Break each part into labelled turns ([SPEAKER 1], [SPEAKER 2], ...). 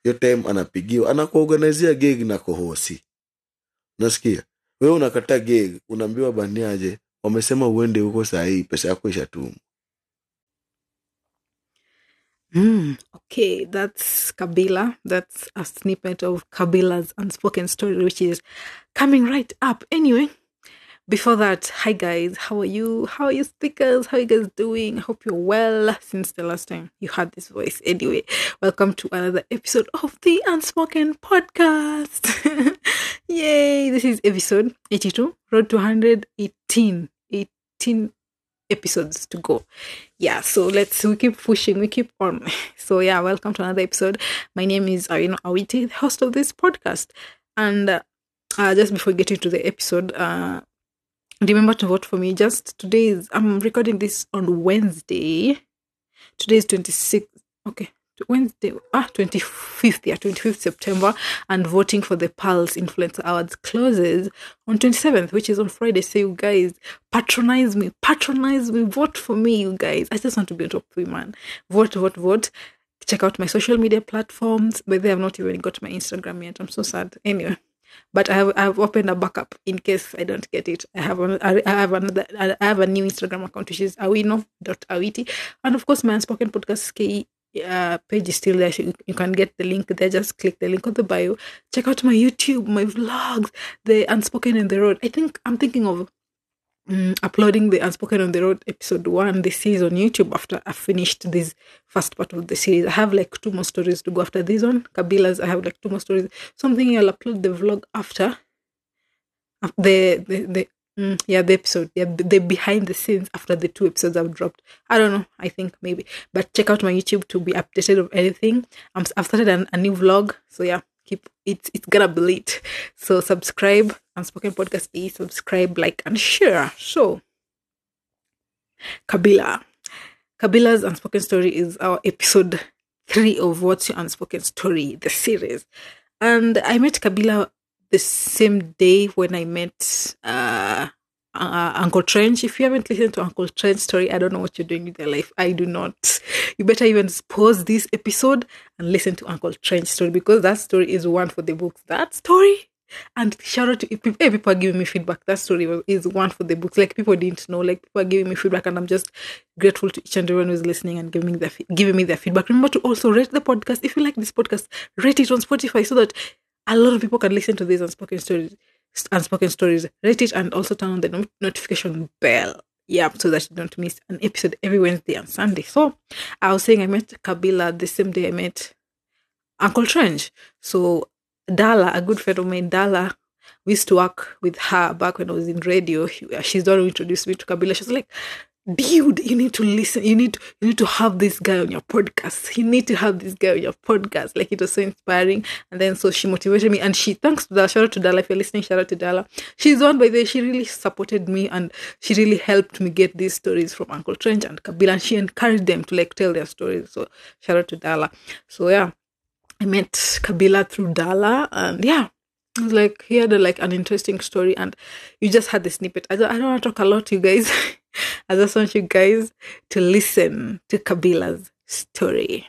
[SPEAKER 1] hiyo time anapigiwa anakuorganizia gig na kohosi unasikia wewe unakata gig unaambiwa baniaje wamesema uende huko saa hii pesa yako ishatumwa
[SPEAKER 2] Mm, okay, that's Kabila. That's a snippet of Kabila's unspoken story, which is coming right up. Anyway, before that, hi guys, how are you? How are you speakers? How are you guys doing? I hope you're well since the last time you heard this voice. Anyway, welcome to another episode of the Unspoken Podcast. Yay! This is episode 82, road to 118. 18 episodes to go yeah so let's we keep pushing we keep on so yeah welcome to another episode my name is Awino Awiti the host of this podcast and uh, uh, just before we get into the episode uh remember to vote for me just today is i'm recording this on wednesday today is 26 okay wednesday ah 25th yeah 25th september and voting for the pulse influencer awards closes on 27th which is on friday so you guys patronize me patronize me vote for me you guys i just want to be on top three man vote vote vote check out my social media platforms but they have not even got my instagram yet i'm so sad anyway but I have I've opened a backup in case I don't get it. I have an, I I have another I have a new Instagram account which is awino.awiti and of course my unspoken podcast ke uh, page is still there. So you, you can get the link there. Just click the link on the bio. Check out my YouTube, my vlogs, the Unspoken on the Road. I think I'm thinking of mm, uploading the Unspoken on the Road episode one this series on YouTube after I finished this first part of the series. I have like two more stories to go after this one. Kabila's, I have like two more stories. Something I'll upload the vlog after. Af- The the the mm, yeah the episode yeah the, the behind the scenes after the two episodes I've dropped. I don't know. I think maybe. But check out my YouTube to be updated of anything. I'm, I've started an, a new vlog. So yeah, keep it's it's gonna be lit. So subscribe. Unspoken Podcast is subscribe, like, and share. So Kabila. Kabila's Unspoken Story is our episode three of What's Your Unspoken Story, the series. And I met Kabila the same day when I met uh, uh, Uncle Trench. If you haven't listened to Uncle Trench's story, I don't know what you're doing with your life. I do not. You better even pause this episode and listen to Uncle Trench's story because that story is one for the books. That story. And shout out to people, hey, people are giving me feedback. That story was, is one for the books. Like people didn't know. Like people are giving me feedback, and I'm just grateful to each and everyone who's listening and giving me their fe- giving me their feedback. Remember to also rate the podcast. If you like this podcast, rate it on Spotify so that a lot of people can listen to these unspoken stories unspoken stories rate it and also turn on the no- notification bell yeah so that you don't miss an episode every wednesday and sunday so i was saying i met kabila the same day i met uncle trench so dala a good friend of mine dala we used to work with her back when i was in radio She- she's the one who introduced me to kabila she was like dude you need to listen you need you need to have this guy on your podcast you need to have this guy on your podcast like it was so inspiring and then so she motivated me and she thanks to Dala shout out to Dala if you're listening shout out to Dala she's the one by the way she really supported me and she really helped me get these stories from Uncle Trench and Kabila and she encouraged them to like tell their stories so shout out to Dala so yeah I met Kabila through Dala and yeah it was like he had a, like an interesting story and you just had the snippet I don't, I don't want to talk a lot you guys I just want you guys to listen to Kabila's story.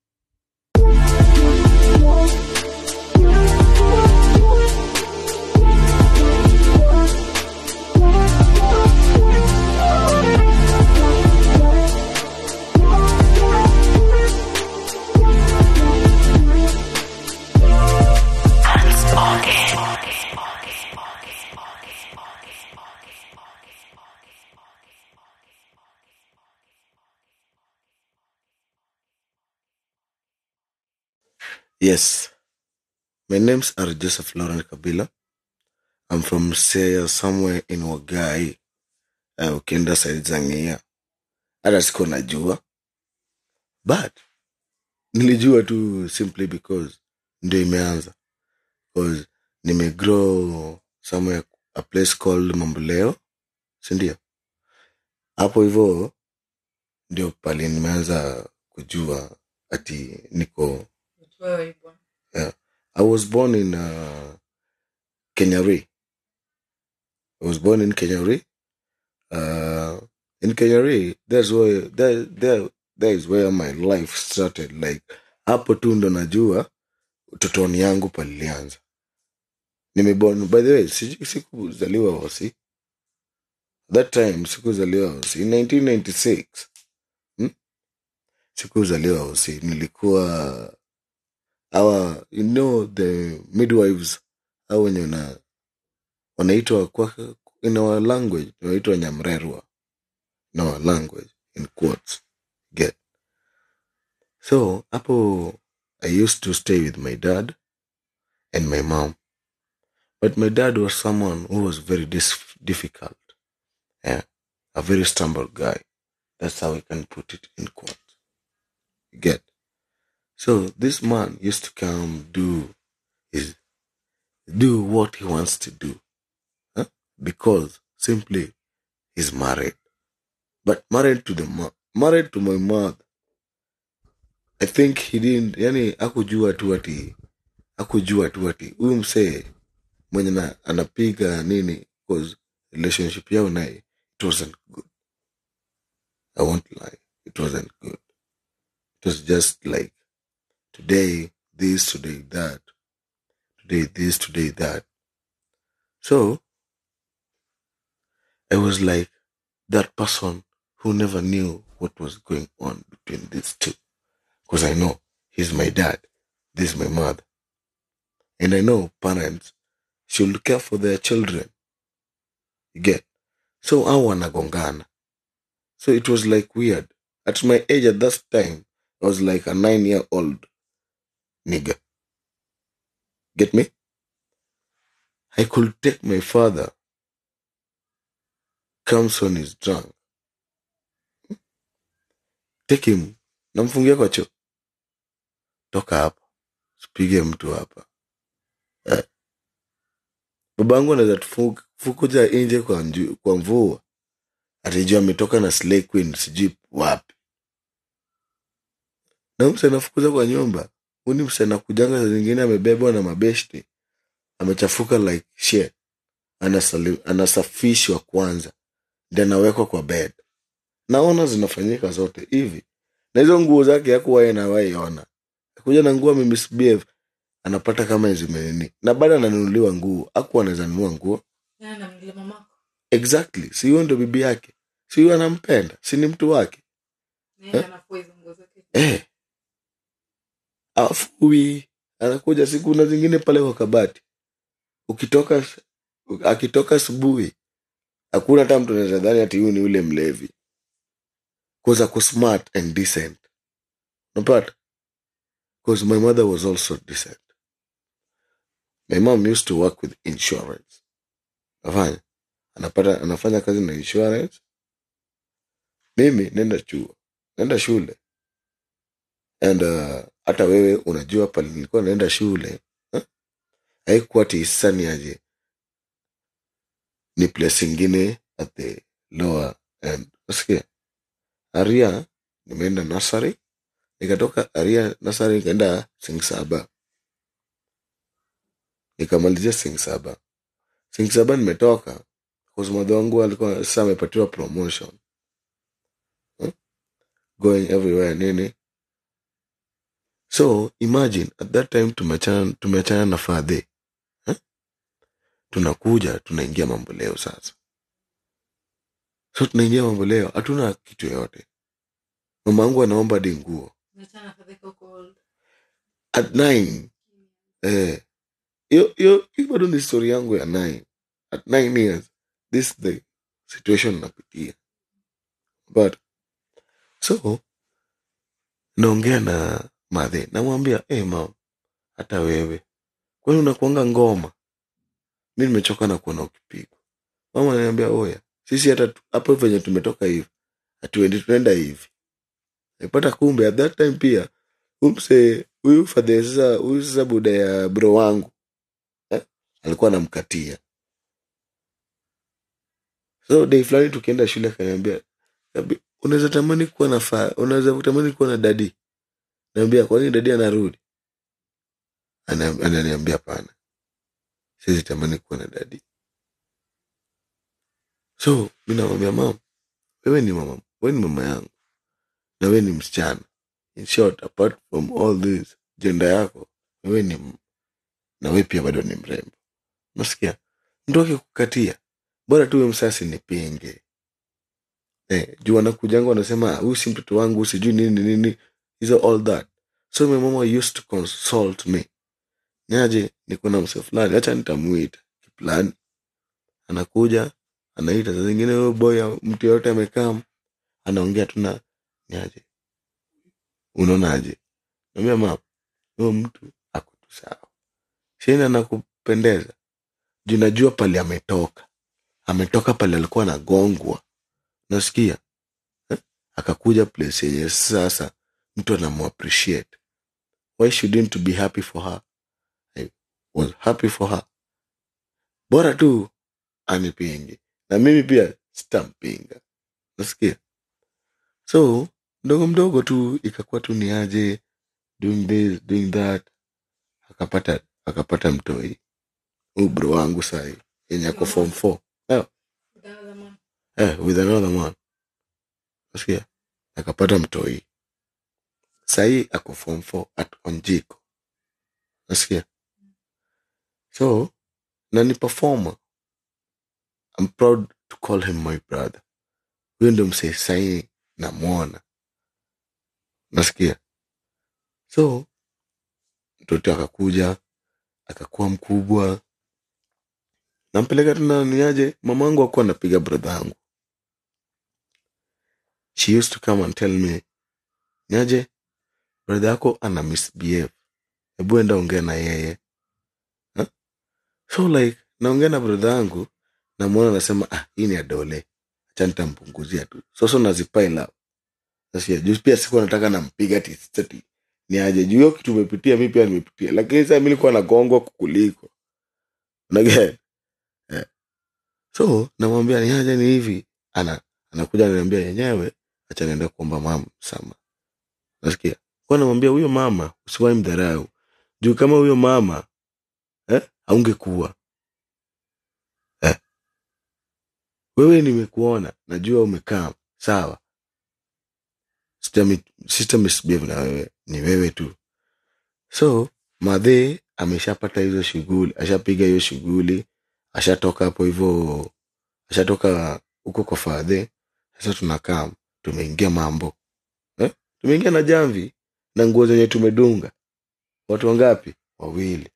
[SPEAKER 1] Yes. My names are Joseph Lauren Kabila. I'm from Seya, somewhere in Wagai. Uh, ukienda side za Ng'ia. Hata siko najua. But nilijua tu simply because ndio imeanza. Because nimegrow somewhere a place called Mamboleo. Sindio? Hapo hivyo ndio pale nimeanza kujua ati niko Yeah. I was born in uh, Kenyari. I was born in Kenyari. Uh, in Kenyari, that's where there, there, there is where my life started. Like hapo tu ndo najua utotoni yangu palilianza nimeborn by the way siju- sikuzaliwa hosi that time sikuzaliwa hosi in 1996 hmm? sikuzaliwa hosi nilikuwa our you know the midwives au wenye wana- wanaitwa kwa in our language wanaitwa nyamrerwa in our language in quotes get so hapo i used to stay with my dad and my mom but my dad was someone who was very dis- difficult yeah a very stumble guy that's how i can put it in quotes you get so this man used to come do his do what he wants to do huh? because simply he's married but married to the mo- married to my mother i think he didn't yani akujua tu ati akujua tu ati huyu msee mwenye na, anapiga nini cause relationship yao naye it wasn't good i won't lie it wasn't good it was just like today this today that today this today that so i was like that person who never knew what was going on between these two because i know he's my dad this is my mother and i know parents should care for their children you get so au wanagongana so it was like weird at my age at that time i was like a nine year old nigga get me i could take my father comes when he's drunk take him namfungia kwa choo toka hapa sipige mtu hapa eh. babangu anaweza tufukuja nje kwa, nju- kwa mvua atijua ametoka na slay queen sijui wapi na huyu mse anafukuza kwa nyumba huni mse anakujanga saa zingine amebebwa na mabeshti amechafuka like shit Anasali, anasafishwa kwanza ndi anawekwa kwa bed naona zinafanyika zote hivi na hizo nguo zake yakuwaye nawaiona kuja na nguo amemisbehave anapata kama zimenini na bado ananunuliwa nguo aku anaweza nunua nguo exactly si huyo ndo bibi yake si huyo anampenda si ni mtu wake eh. afui anakuja siku na zingine pale kwa kabati ukitoka akitoka asubuhi hakuna hata mtu anaweza dhani ati huyu ni ule mlevi cause ako smart and decent unapata because my mother was also decent my mom used to work with insurance nafanya anapata anafanya kazi na insurance mimi nenda chuo nenda shule and uh, hata wewe unajua pale nilikuwa naenda shule huh? haikuwa tisani aje ni place ingine at the lower end nasikia aria nimeenda nasari nikatoka aria nasari nikaenda sing saba nikamalizia sing saba sing saba nimetoka madha wangu alikuwa sasa amepatiwa promotion huh? going everywhere nini so imagine at that time tumeachana tumeachana na fadhe huh? tunakuja tunaingia mambo leo sasa so tunaingia mambo leo hatuna kitu yoyote mama wangu anaomba hadi nguo at nine eh, hiyo hiyo hiyo bado ni story yangu ya nine at nine years this is the situation napitia but so naongea na madhe namwambia hey, mam hata wewe kwani unakuanga ngoma mi nimechoka na kuona ukipigwa mama ananiambia oya sisi hata tu- hapo venye tumetoka hivi hatuendi tunaenda hivi nipata kumbe at that time pia umse huyu fadhe sasa huyu sasa buda ya bro wangu eh, alikuwa anamkatia so day fulani tukienda shule akaniambia "Kabi, unaweza tamani kuwa na fa unaweza tamani kuwa na dadi naambia kwani dadi anarudi Ana- ananiambia pana siwezi tamani kuwa na dadi so mi namwambia mam wewe ni mama wewe ni mama yangu na wewe ni msichana in short apart from all this jenda yako wewe ni m- na wewe pia bado ni mrembo nasikia mtu akikukatia bora tu we msasi nipinge eh, juu wanakujanga wanasema "Ah, huyu si mtoto wangu sijui nini nini hizo all that so my mama used to consult me niaje niko na mse fulani hacha nitamuita kiplani anakuja anaita saa zingine huyo boy au mtu yoyote amekaa anaongea tu na niaje unaonaje naambia mama huyo mtu ako tu sawa shini anakupendeza juu najua pale ametoka ametoka pale alikuwa anagongwa nasikia eh? akakuja place yenye sasa mtu anamuappreciate why shouldn't you be happy for her I was happy for her bora tu anipinge na mimi pia sitampinga nasikia so mdogo mdogo tu ikakuwa tu ni aje doing this doing that akapata akapata mtoi huu bro wangu sahi yenye ako form four eh, eh, with another man nasikia akapata mtoi sahii ako form four at onjiko nasikia so na ni performer I'm proud to call him my brother huyo ndo msee sahii namwona nasikia so mtoto akakuja akakuwa mkubwa nampeleka tena niaje mamangu akuwa anapiga brother yangu she used to come and tell me niaje brother yako ana misbehave hebu enda ongea na yeye huh? so like naongea na brother yangu namwona nasema ah, hii ni adole acha nitampunguzia tu soso nazipile up Sasa juu pia sikuwa nataka nampiga tisati ni aje juu hiyo kitu umepitia mi pia nimepitia lakini saa mi nilikuwa nagongwa kukuliko Unaget? eh. so namwambia ni aje ni hivi ana anakuja ananiambia yenyewe acha naenda kuomba mama sama nasikia kwa namwambia huyo mama usiwahi mdharau juu kama huyo mama eh, aungekuwa eh. wewe nimekuona najua umekaa sawa Sijami- sita misbehave na wewe ni wewe tu so madhe ameshapata hizo shughuli ashapiga hiyo shughuli ashatoka hapo hivyo ashatoka huko kwa fadhe sasa tunakaa tumeingia mambo eh? tumeingia na jamvi na nguo zenye tumedunga watu wangapi wawili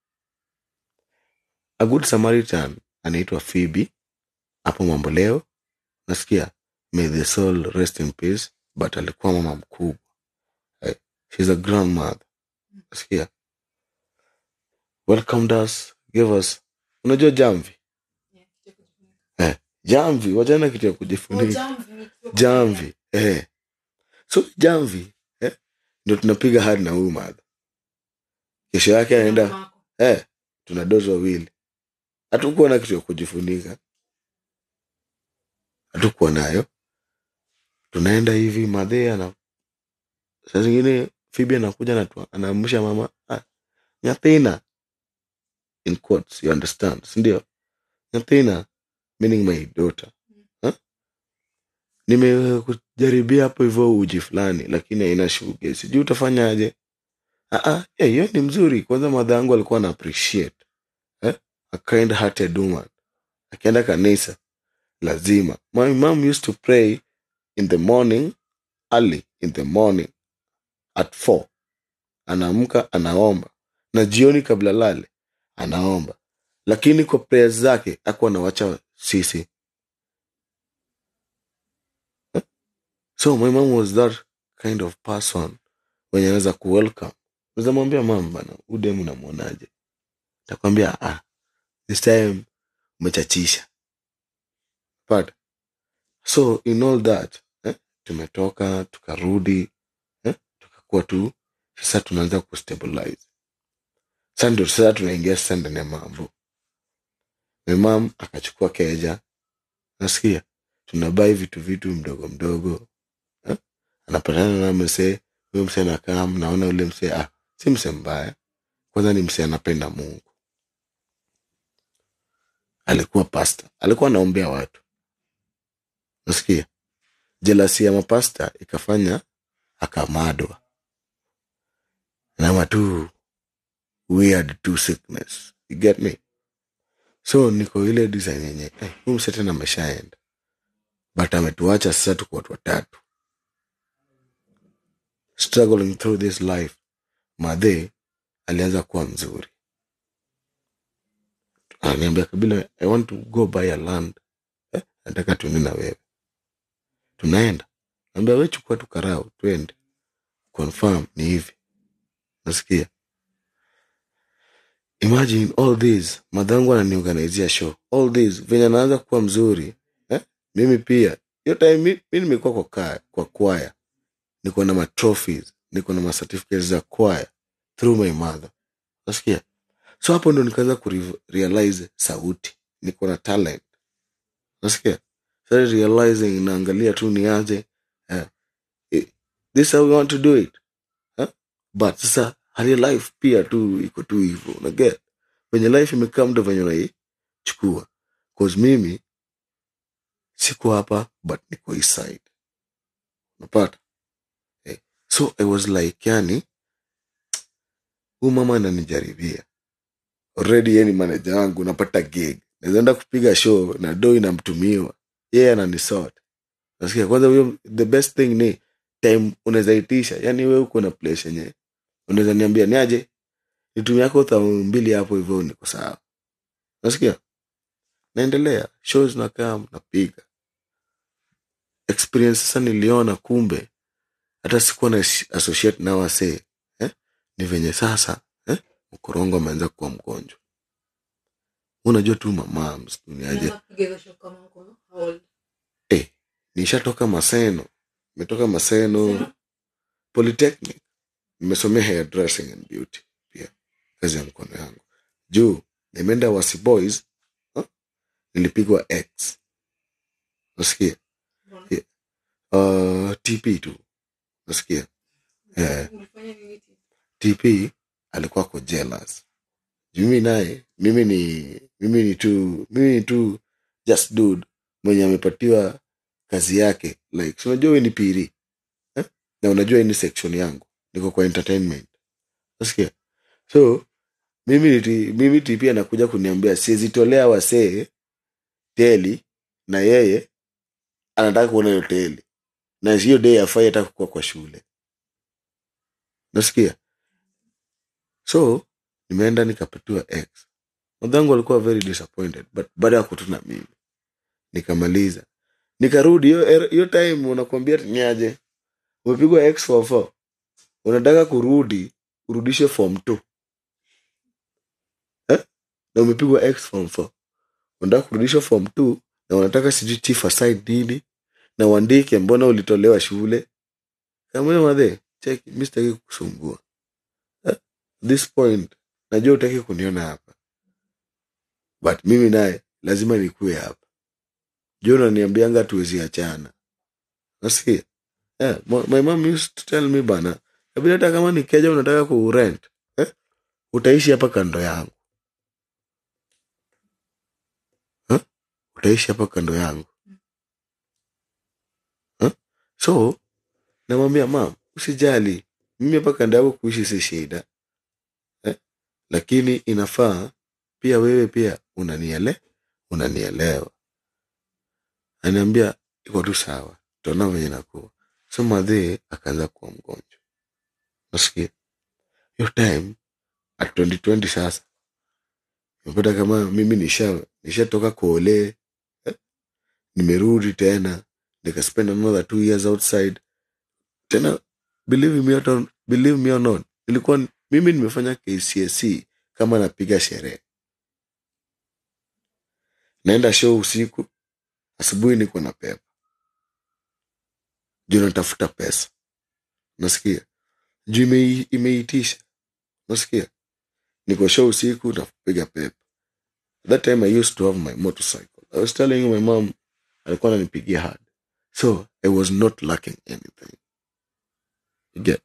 [SPEAKER 1] a good samaritan anaitwa phoebe hapo mambo leo nasikia may the soul rest in peace but alikuwa mama mkubwa eh? she's a grandmother nasikia welcomed us gave us unajua jamvi eh, jamvi wachana kitu ya kujifunika jamvi eh. so jamvi eh, ndio tunapiga hadi na huyu madha kesho yake anaenda eh, tuna dozi wawili hatukuwa na kitu ya kujifunika hatukuwa nayo tunaenda hivi madhe ana saa zingine fibi anakuja anatu- anaamsha mama ah, nyathina in quotes, you understand sindio nyathina meaning my daughter huh? nimekujaribia hapo hivyo uji fulani lakini haina shuge sijui utafanyaje Ah, ah, eh, hiyo ni mzuri kwanza madha yangu alikuwa ana appreciate eh? a kind hearted woman akienda kanisa lazima my mom used to pray in the morning early in the morning at four anaamka anaomba na jioni kabla lale anaomba lakini kwa prayers zake akuwa anawacha sisi so my mom was that kind of person wenye anaweza kuwelcome naweza mwambia mam bana udemu namwonaje takwambia ah, this time umechachisha but so in all that eh, tumetoka tukarudi eh, tukakuwa tu sasa tunaanza kustabilize sasa ndio sasa tunaingia sasa ndani ya mambo my mam akachukua keja nasikia tunabai vitu vitu mdogo mdogo eh? anapatana na msee huyo msee anakaa naona ule msee ah, si msee mbaya kwanza ni msee anapenda mungu alikuwa pasta alikuwa anaombea watu nasikia jelasi ya mapasta ikafanya akamadwa nama tu weird to sickness you get me so niko ile design yenye eh, huyu mse tena ameshaenda but ametuacha sasa tuko watu watatu struggling through this life madhe alianza kuwa mzuri ananiambia kabila i want to go buy a land eh, nataka tuende na wewe tunaenda naambia we chukua tu karau twende confirm ni hivi nasikia imagine all this madhangu ananiorganizia show all this venye anaanza kuwa mzuri eh? mimi pia hiyo time mi, mi nimekuwa kwa, kaya- kwa kwaya niko na matrophies niko na macertificates za kwaya through my mother nasikia so hapo ndo nikaanza kurealize sauti niko na talent nasikia started realizing naangalia tu niaje eh, eh, this how we want to do it eh? but sasa hali ya life pia tu iko tu hivyo unaget venye life imekaa mdo venye unaichukua cause mimi siko hapa but niko east side unapata eh. so i was like yani huu mama ananijaribia already yeye ni manager wangu napata gig nawezaenda kupiga show na do inamtumiwa yeye ananisort nasikia kwanza huyo the best thing ni time unaweza itisha yani we uko na place yenye unaweza niambia ni aje nitumia yako thao mbili hapo hivyo niko sawa nasikia naendelea shows nakaa napiga experience sasa niliona kumbe hata sikuwa na associate na wasee eh? ni venye sasa eh? mkorongo ameanza kuwa mgonjwa unajua tu mamams duniaje eh, nishatoka maseno nimetoka maseno polytechnic nimesomea hairdressing and beauty pia kazi ya mkono yangu juu nimeenda wasi boys huh? nilipigwa x nasikia uh, tp tu nasikia eh, tp alikuwa ko jealous juu mimi naye mimi ni mimi ni tu mimi ni tu just dude mwenye amepatiwa kazi yake like si unajua we ni piri eh? na unajua hii ni section yangu niko kwa entertainment nasikia so mimi niti, mimi ti pia nakuja kuniambia siezitolea wasee teli na yeye anataka kuona hiyo teli na hiyo day afai hata kukua kwa shule nasikia so nimeenda nikapatiwa x madhangu alikuwa very disappointed but baada ya kutuna mimi nikamaliza nikarudi hiyo er- hiyo time unakwambia niaje umepigwa x for four unataka kurudi urudishe form two eh? na umepigwa x form four unataka kurudisha form two na unataka sijui chief aside nini na uandike mbona ulitolewa shule kamwe madhe cheki mi sitaki kukusumbua eh? this point najua utaki kuniona hapa but mimi naye lazima nikuwe hapa juu unaniambianga tuwezi achana nasikia yeah, my mom used to tell me bana kabila hata kama nikeja unataka kurent eh? utaishi hapa kando yangu eh? utaishi hapa kando yangu eh? so namwambia mam usijali mimi hapa kando yako kuishi si shida eh? lakini inafaa pia wewe pia unaniele unanielewa aniambia iko tu sawa tuona venye nakuwa so madhee akaanza kuwa mgonjwa nasikia hiyo time at 2020 sasa nimepata kama mimi nisha nishatoka kuole eh? nimerudi tena nikaspend another two years outside tena believe me, or not, believe me or not ilikuwa mimi nimefanya kcsc kama napiga sherehe naenda show usiku asubuhi niko na pepa juu natafuta pesa nasikia juu ime, imeitisha nasikia niko show usiku napiga pepa that time i used to have my motorcycle i was telling you my mom alikuwa ananipigia hard so i was not lacking anything You get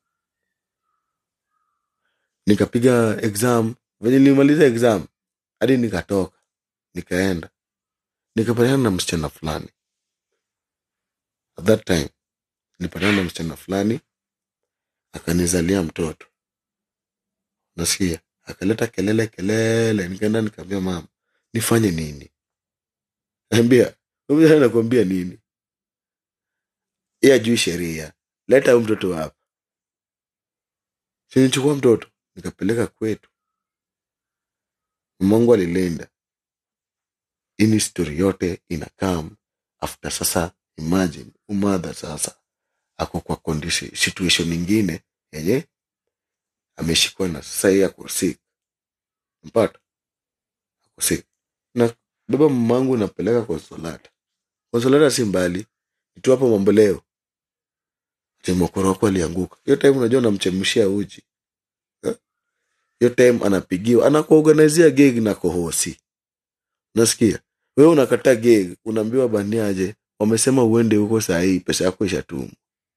[SPEAKER 1] nikapiga exam venye nilimaliza exam hadi nikatoka nikaenda nikapatana na msichana fulani at that time nilipatana na msichana fulani akanizalia mtoto nasikia akaleta kelele kelele nikaenda nikaambia mama nifanye nini ambia nakwambia nini ye ajui sheria leta huyu mtoto hapa sinichukua mtoto nikapeleka kwetu mamangu alilinda ini story yote inakam after sasa imagine umadha sasa ako kwa condition situation ingine yenye ameshikwa na sasa yeye ako sick mpata ako sick na baba mamangu napeleka konsolata konsolata si mbali itu hapo mambo leo ati mokoro wako alianguka hiyo time unajua unamchemshia uji Eh? hiyo time anapigiwa anakuorganizia gig na kohosi nasikia wewe unakataa gig unaambiwa baniaje wamesema uende huko saa hii pesa yako ishatumwa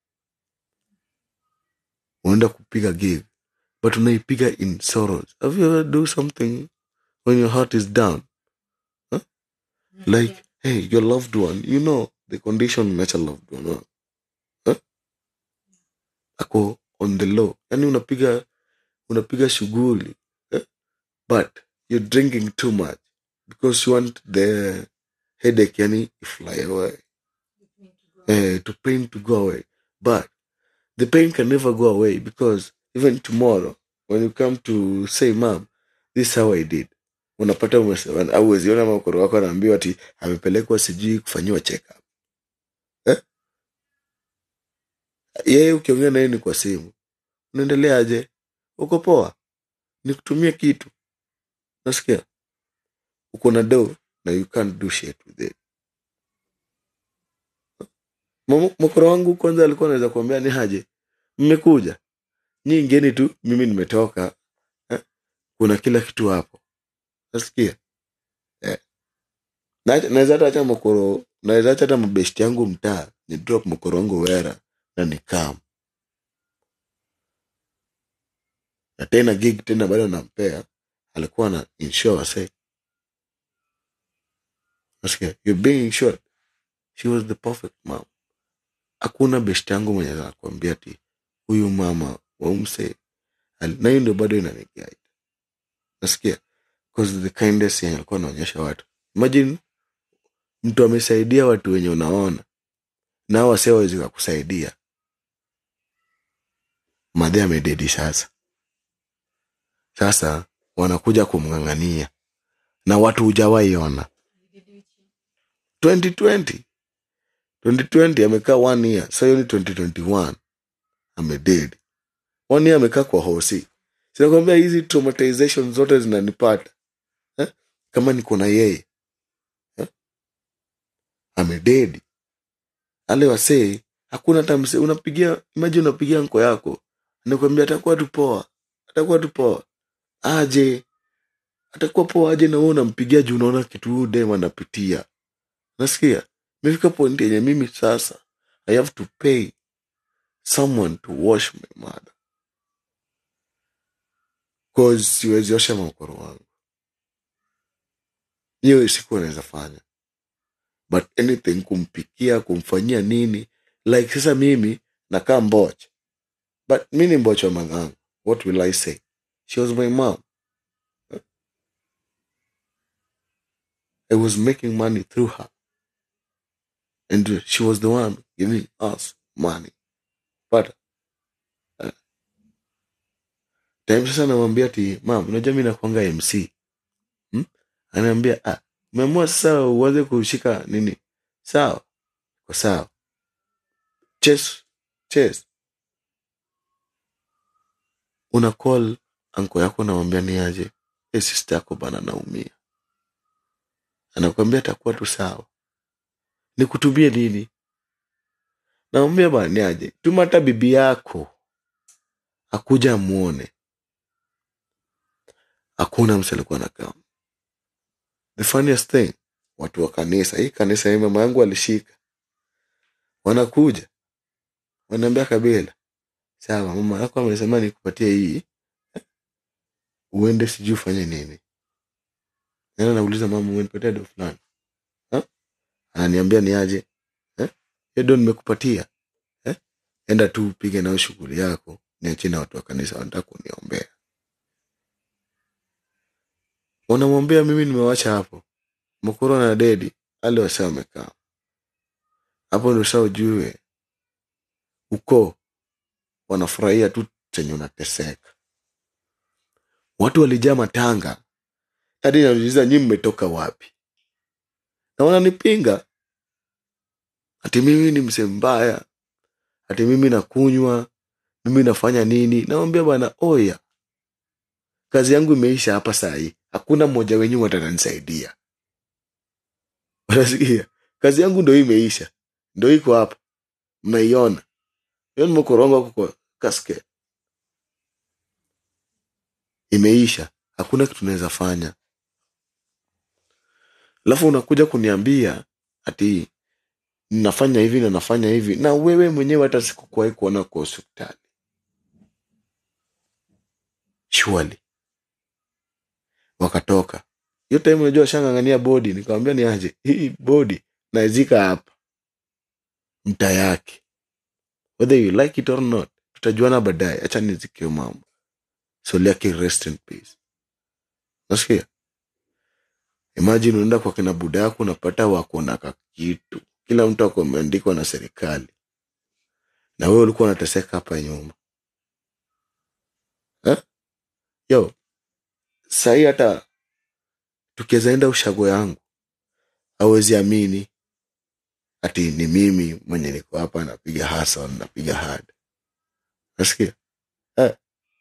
[SPEAKER 1] unaenda kupiga gig but unaipiga in sorrows have you ever do something when your heart is down huh? like hey your loved one you know the condition umeacha loved one huh? Huh? ako on the low yani unapiga unapiga shughuli eh? but you're drinking too much because you want the headache yani fly away eh, to pain to go away but the pain can never go away because even tomorrow when you come to say mam this is how i did unapata umesema- au weziona makoro wako anaambiwa ati amepelekwa sijui kufanyiwa check up eh? yeye ukiongea naye ni kwa simu unaendeleaje uko poa nikutumie kitu nasikia uko na do na you can't do shit with it Mamo- mokoro wangu kwanza alikuwa anaweza kuambia ni haje mmekuja nyi ngeni tu mimi nimetoka eh? kuna kila kitu hapo nasikia eh. Na- naweza hata acha mokoro naweza acha hata mabeshti yangu mtaa ni drop mokoro wangu wera na nikam na tena gig tena bado nampea alikuwa na insure wase nasikia you're being insured she was the perfect mom hakuna best yangu mwenye anakuambia ti huyu mama waumse na hiyo ndio bado inaniguide nasikia because the kindness yenye alikuwa anaonyesha watu imagine mtu amesaidia watu wenye unaona nao wase wawezi kakusaidia madhe amededi sasa sasa wanakuja kumng'ang'ania na watu hujawaiona 2020 2020 amekaa one year sasa hiyo ni 2021 amededi one year amekaa kwa hosi sinakwambia hizi traumatization zote zinanipata eh? kama niko na yeye eh? amededi ale wasee hakuna hata mse unapigia imaji unapigia nko yako anakwambia atakuwa tu poa atakuwa tu poa aje atakuwa poa aje na wewe unampigia juu unaona kitu huyu dem anapitia nasikia imefika point yenye mimi sasa i have to pay someone to wash my mother cause siwezi osha makoro wangu hiyo siku anaweza fanya but anything kumpikia kumfanyia nini like sasa mimi nakaa mboch but mi ni mboch wa madhangu what will i say she was my mom i was making money through her and she was the one giving us money but uh, time sasa namwambia ti mam unajua mi nakwanga mc hmm? anaambia ah, umeamua sasa uanze kushika nini sawa kwa sawa ches ches una call anko yako namwambia ni aje e sister yako bana naumia anakwambia atakuwa tu sawa nikutumie nini namwambia bana ni aje tuma hata bibi yako akuja amuone hakuna mse alikuwa nakaa the funniest thing watu wa kanisa hii kanisa hii mama yangu alishika wanakuja wanaambia kabila sawa mama yako amesema nikupatie hii uende sijui ufanye nini nena nauliza mama umenipatia do fulani Ha? ananiambia ni aje Eh? hiyo do nimekupatia Eh? enda tu upige nayo shughuli yako niachie na watu wa kanisa wanataka kuniombea wanamwambia mimi nimewacha hapo mokoro na dedi ale wase wamekaa hapo ndo saa ujue uko wanafurahia tu chenye unateseka watu walijaa matanga hadi nauliza nyi mmetoka wapi na wananipinga ati mimi ni mse mbaya ati mimi nakunywa mimi nafanya nini nawambia bwana oya kazi yangu imeisha hapa sahii hakuna mmoja wenyu watananisaidia unasikia kazi yangu ndo hii imeisha ndo iko hapa mnaiona hiyo nimekoronga huko kwa kasket imeisha hakuna kitu naweza fanya alafu unakuja kuniambia ati nafanya hivi na nafanya hivi na wewe mwenyewe hata sikukuwahi kuona kwa hospitali surely wakatoka hiyo time unajua shangangania bodi nikamwambia ni aje hii bodi naizika hapa mta yake whether you like it or not tutajuana baadaye acha nizikio mambo soliaki rest in peace nasikia imagine unaenda kwa kina buda yako unapata wako na kakitu kila mtu ako ameandikwa na serikali na wewe ulikuwa unateseka hapa nyuma eh? yo sahii hata tukiwezaenda ushago yangu awezi amini ati ni mimi mwenye niko hapa napiga hasa napiga hard nasikia eh.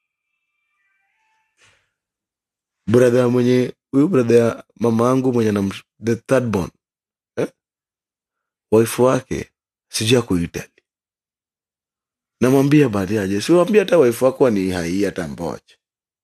[SPEAKER 1] brother mwenye huyu brother ya mama yangu mwenye na the third born eh? wife wake sijui ako Italy namwambia baadaye aje siwambia hata wife wako ni hai hata mbocha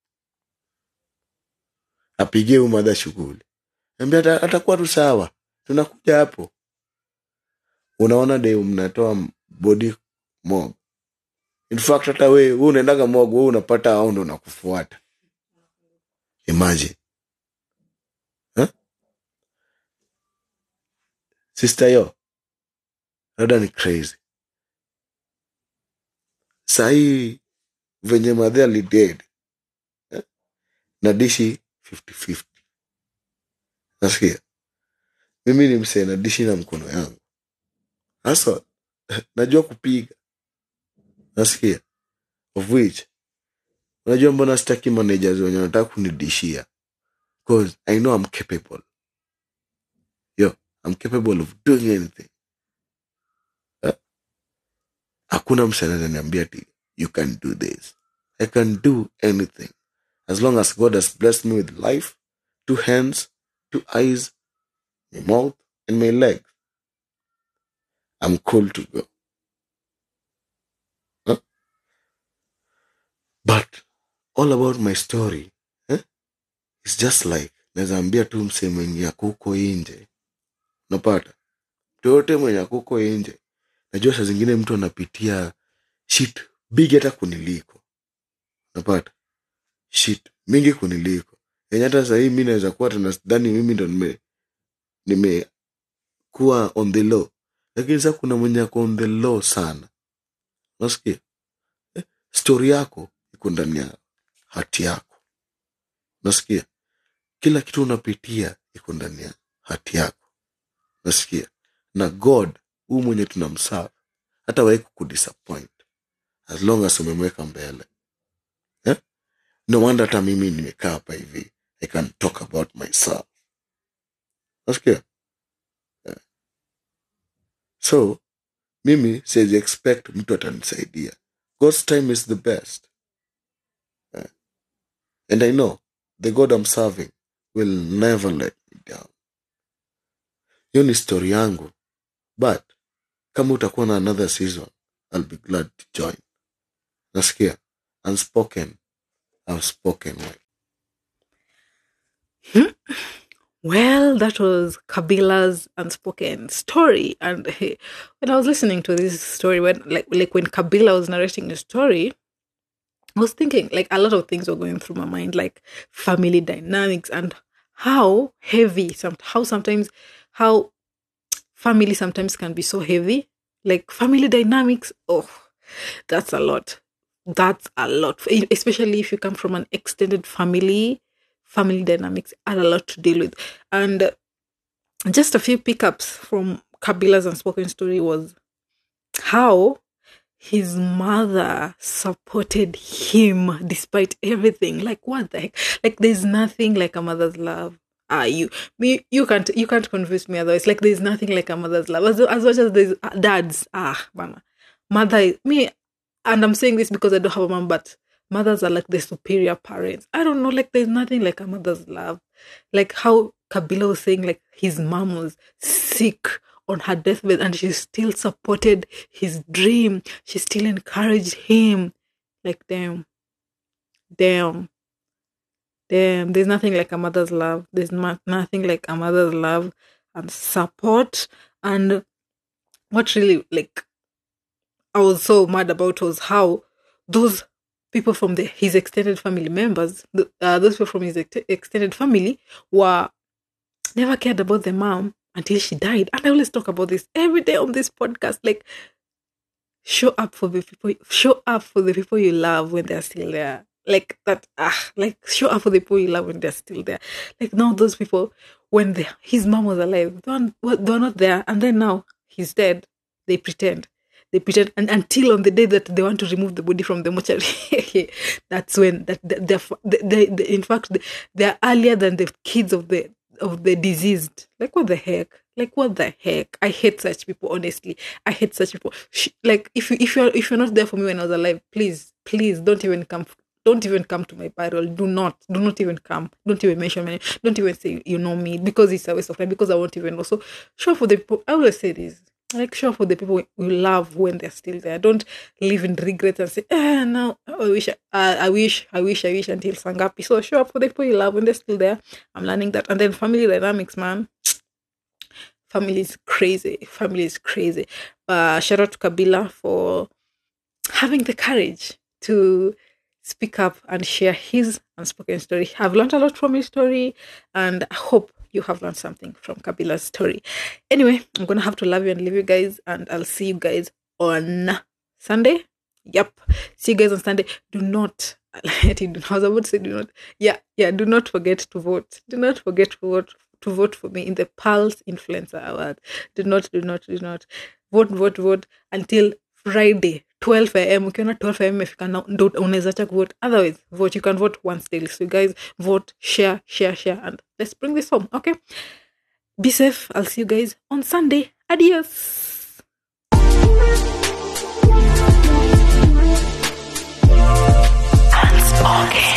[SPEAKER 1] apigie umadha shughuli ambia ata- atakuwa tu sawa tunakuja hapo unaona de mnatoa body mob in fact hata we we unaendaga mog we unapata au ndo nakufuata imagine huh? sister yo rada ni crazy sahii venye madhe alided eh? na dishi 50-50 nasikia mimi ni msee na dishi na mkono yangu hasa najua kupiga nasikia of which unajua mbona sitaki managers wenye wanataka kunidishia because i know i'm capable yo i'm capable of doing anything Eh? hakuna mse anaweza niambia ati you can do this i can do anything as long as god has blessed me with life two hands two eyes my mouth and my legs i'm cool to go Huh? but all about my story eh? it's just like naweza ambia tu msee mwenye ako huko inje unapata mtu yoyote mwenye ako huko inje najua saa zingine mtu anapitia shit big hata kuniliko unapata shit mingi kuniliko yenye hata sahii mi naweza kuwa tanadhani mimi ndo nime nimekuwa on the low lakini sa kuna mwenye ako on the low sana nasikia eh? stori yako iko ndani ya hati yako nasikia kila kitu unapitia iko ndani ya hati yako nasikia na god huu mwenye tunamsaa hata wahi kukudisappoint as long as umemweka mbele eh? no wonder hata mimi nimekaa hapa hivi i can talk about myself nasikia eh. so mimi siwezi expect mtu atanisaidia god's time is the best eh. and i know the god i'm serving will never let me down hiyo ni story yangu but kama utakuwa na another season i'll be glad to join nasikia unspoken i've spoken well.
[SPEAKER 2] Well, that was Kabila's unspoken story, and hey, when I was listening to this story, when like like when Kabila was narrating the story, I was thinking like a lot of things were going through my mind, like family dynamics and how heavy some how sometimes how family sometimes can be so heavy. Like family dynamics, oh, that's a lot. That's a lot, especially if you come from an extended family family dynamics are a lot to deal with. And uh, just a few pickups from Kabila's unspoken story was how his mother supported him despite everything. Like what the heck? Like there's nothing like a mother's love. Ah, you me you can't you can't convince me otherwise. Like there's nothing like a mother's love. As, as much as there's uh, dads, ah, mama, mother is me, and I'm saying this because I don't have a mom, but mothers are like the superior parents. I don't know, like there's nothing like a mother's love. Like how Kabila was saying, like his mom was sick on her deathbed and she still supported his dream. She still encouraged him. Like damn. Damn. Damn. There's nothing like a mother's love. There's ma- nothing like a mother's love and support. And what really like I was so mad about was how those people from the, his extended family members, the, uh, those people from his ex- extended family, were never cared about the mom until she died. And I always talk about this every day on this podcast. Like, show up for the people, show up for the people you love when they're still there. Like that, ah, like show up for the people you love when they're still there. Like now, those people, when the, his mom was alive, they were, they were not there, and then now he's dead. They pretend they pretend and until on the day that they want to remove the body from the mortuary that's when that they're, they, they, in fact they're earlier than the kids of the of the deceased like what the heck like what the heck i hate such people honestly i hate such people Sh- like if you if you're if you're not there for me when i was alive please please don't even come don't even come to my burial. Do not, do not even come. Don't even mention my name. Don't even say you know me because it's a waste of time. Because I won't even know. So, sure for the people. I always say this like sure for the people you love when they're still there don't live in regret and say ah no i wish uh, i wish i wish i wish until sangapi so sure for the people you love when they're still there i'm learning that and then family dynamics man family is crazy family is crazy uh shout out to kabila for having the courage to speak up and share his unspoken story i've learned a lot from his story and i hope you have learned something from Kabila's story. Anyway, I'm gonna have to love you and leave you guys, and I'll see you guys on Sunday. Yep. See you guys on Sunday. Do not I was about to say do not. Yeah, yeah, do not forget to vote. Do not forget to vote to vote for me in the Pulse Influencer Award. Do not, do not, do not. Vote, vote, vote until Friday 12 am ukiona 12 am imefika na- ndo unaweza cha kuvote otherwise vote you can vote once daily so you guys vote share share share and let's bring this home okay be safe i'll see you guys on sunday adios
[SPEAKER 3] Unspoken.